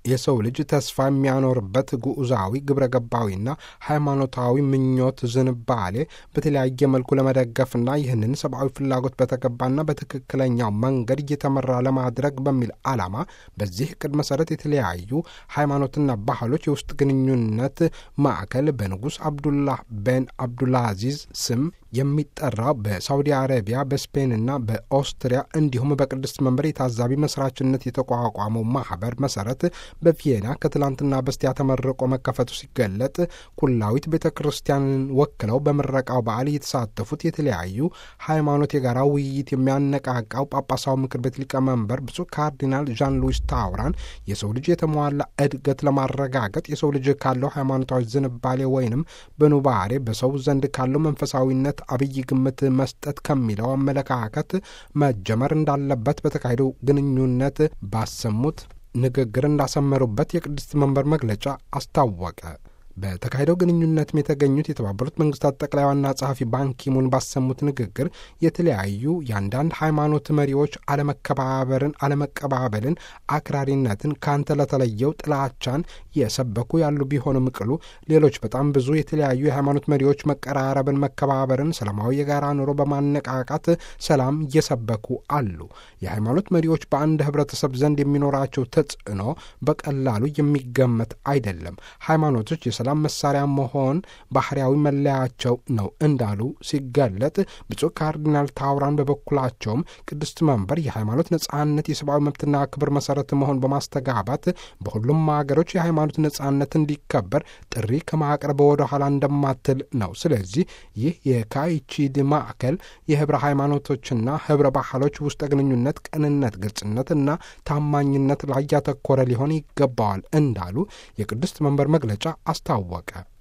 የሰው ልጅ ተስፋ የሚያኖርበት ጉዑዛዊ ግብረ ገባዊና ሃይማኖታዊ ምኞት ዝንባሌ በተለያየ መልኩ ለመደገፍና ይህንን ሰብአዊ ፍላጎት በተገባና በትክክለኛው መንገድ እየተመራ ለማድረግ በሚል ዓላማ በዚህ ዕቅድ መሰረት የተለያዩ ሃይማኖትና ባህሎች የውስጥ ግንኙነት ማዕከል በንጉሥ አብዱላህ ቤን አብዱልአዚዝ ስም የሚጠራው በሳውዲ አረቢያ በስፔንና በኦስትሪያ እንዲሁም በቅድስት መንበር የታዛቢ መስራችነት የተቋቋመው ማህበር መሰረት በቪየና ከትላንትና በስቲያ ተመርቆ መከፈቱ ሲገለጥ ኩላዊት ቤተ ክርስቲያንን ወክለው በምረቃው በዓል የተሳተፉት የተለያዩ ሃይማኖት የጋራ ውይይት የሚያነቃቃው ጳጳሳዊ ምክር ቤት ሊቀመንበር ብፁዕ ካርዲናል ዣን ሉዊስ ታውራን የሰው ልጅ የተሟላ እድገት ለማረጋገጥ የሰው ልጅ ካለው ሃይማኖታዊ ዝንባሌ ወይንም በኑባሬ በሰው ዘንድ ካለው መንፈሳዊነት አብይ ግምት መስጠት ከሚለው አመለካከት መጀመር እንዳለበት በተካሄደው ግንኙነት ባሰሙት ንግግር እንዳሰመሩበት የቅድስት መንበር መግለጫ አስታወቀ። በተካሄደው ግንኙነትም የተገኙት የተባበሩት መንግስታት ጠቅላይ ዋና ጸሐፊ ባንኪሙን ባሰሙት ንግግር የተለያዩ የአንዳንድ ሃይማኖት መሪዎች አለመከባበርን፣ አለመቀባበልን፣ አክራሪነትን፣ ካንተ ለተለየው ጥላቻን የሰበኩ ያሉ ቢሆንም ቅሉ ሌሎች በጣም ብዙ የተለያዩ የሃይማኖት መሪዎች መቀራረብን፣ መከባበርን፣ ሰላማዊ የጋራ ኑሮ በማነቃቃት ሰላም እየሰበኩ አሉ። የሃይማኖት መሪዎች በአንድ ህብረተሰብ ዘንድ የሚኖራቸው ተጽዕኖ በቀላሉ የሚገመት አይደለም። ሃይማኖቶች የሰላም መሳሪያ መሆን ባህርያዊ መለያቸው ነው እንዳሉ ሲገለጥ ብፁዕ ካርዲናል ታውራን በበኩላቸውም ቅድስት መንበር የሃይማኖት ነጻነት የሰብአዊ መብትና ክብር መሰረት መሆን በማስተጋባት በሁሉም ሀገሮች የሃይማኖት ነጻነት እንዲከበር ጥሪ ከማቅረብ ወደ ኋላ እንደማትል ነው። ስለዚህ ይህ የካይቺድ ማዕከል የህብረ ሃይማኖቶችና ህብረ ባህሎች ውስጥ ግንኙነት፣ ቅንነት፣ ግልጽነትና ታማኝነት ላይ ያተኮረ ሊሆን ይገባዋል እንዳሉ የቅድስት መንበር መግለጫ አስታወቀ።